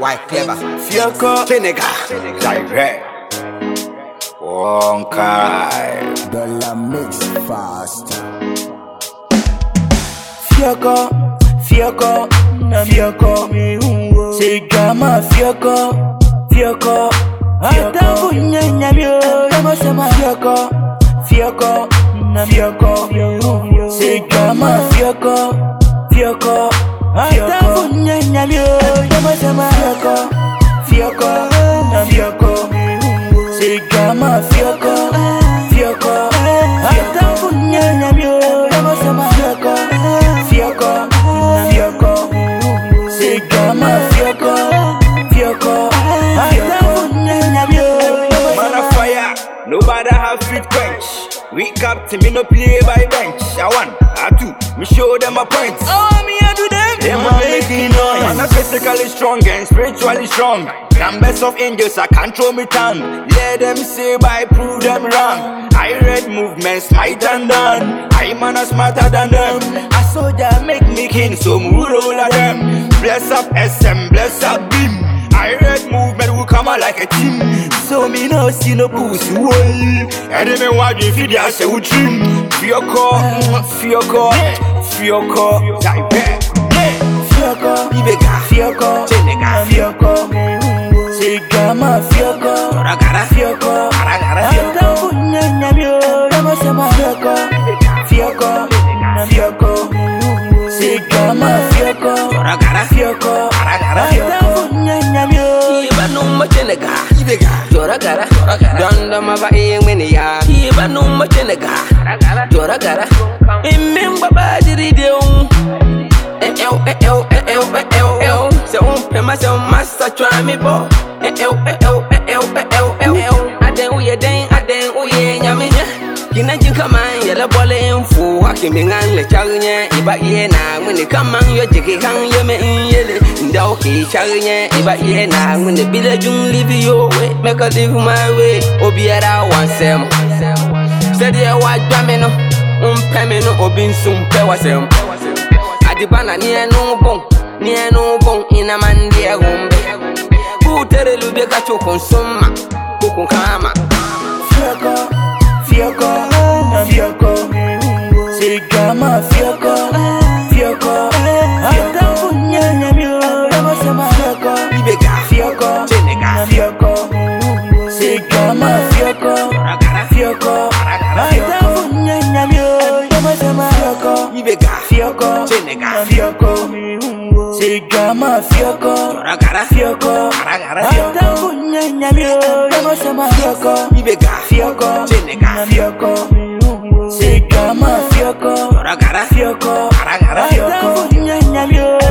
Why clever? Fioko, Vinegar. Direct. Wonkai. Dollar mix fast. Fioko, Fioko, Fioko. Say drama, Fioko, Fioko. Fioko, nyanyamyo, kama sema Fioko, Fioko, Fioko. Say drama, Fioko, Fioko, Fioko. nyanyamyo, kama sema Fioko, Fioko, Fioko. Say drama, Fioko, Fioko, Fioko. nyanyamyo, kama sema Fioko, Fioko, Fioko. Say drama, Fioko, Fioko, Fioko. nyanyamyo, Man of fire, nobody have fit quench. We captain, me no play by bench. I one, I two, me show them a point. Oh, me I do them. Them a making noise. Man, I'm physically strong and spiritually strong. Numbers of angels, I control me tongue. Let them say by, prove them wrong. I read movements, might and done. I man are smarter than them. A soldier make me king, so move all of them. Bless up SM, bless up beam. I read movement will come out like a team. So me no see no pussy wall. And then me want you feed ya say we dream. Fioko, Fioko, Fioko, direct. Fioko, Ibega, Fioko, Chenega, Fioko. Say drama, Fioko, Ragara, Fioko. Ragara, Fioko, nyanyamyo, kama sema Fioko, Fioko, Fioko. Say drama, Fioko, Ragara, Fioko, Ragara, Fioko, nyanyamyo. Iba numma chenega Ibega, Jora gara Donda maba iye ngwene ya Iba numma chenega Jora gara Imimba badiri deun Ew ew ew ew ew Se umpe ma se umasa chwa mi bo Ew ew ew ew ew Aden uye den aden uye nyame Kina jin kaman yele bole infu Haki mingan le chagnye Iba iye na ngwene kaman yo jiki kan yeme inyele Ndaw ki chagnye Iba iye na ngwene bile jung live your way Make a live my way Obiara wansem Said ye wa dwame no Umpe me no obi nsumpe wasem Adibana ni enu bon Ni enu bon ina mandie gumbe Butere lubye kacho konsuma Kukun kama Fioko, Fioko, Fioko. Say drama, Fioko, Fioko. Fioko, nyanyamyo, kama sema Fioko, Ibega, Fioko, Chenega, Fioko. Say drama, Fioko, Ragara, Fioko. Fioko, nyanyamyo, kama sema Fioko, Ibega, Fioko, Chenega, Fioko. Say drama, Fioko, Ragara, Fioko. Ragara, Fioko, nyanyamyo, kama sema Fioko. Ibega, Fioko, Chenega, Fioko. Say drama, Fioko, Ragara, Fioko, Ragara, Fioko, nyanyamyo,